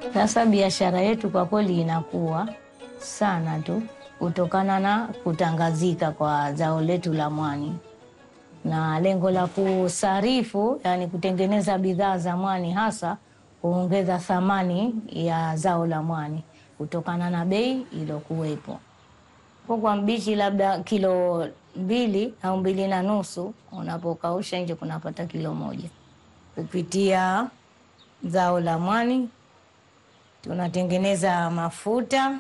Sasa biashara yetu kwa kweli inakuwa sana tu kutokana na kutangazika kwa zao letu la mwani na lengo la kusarifu, yani kutengeneza bidhaa za mwani, hasa kuongeza thamani ya zao la mwani kutokana na bei iliyokuwepo. Kwa mbichi labda kilo mbili au mbili na nusu, unapokausha nje kunapata kilo moja. Kupitia zao la mwani tunatengeneza mafuta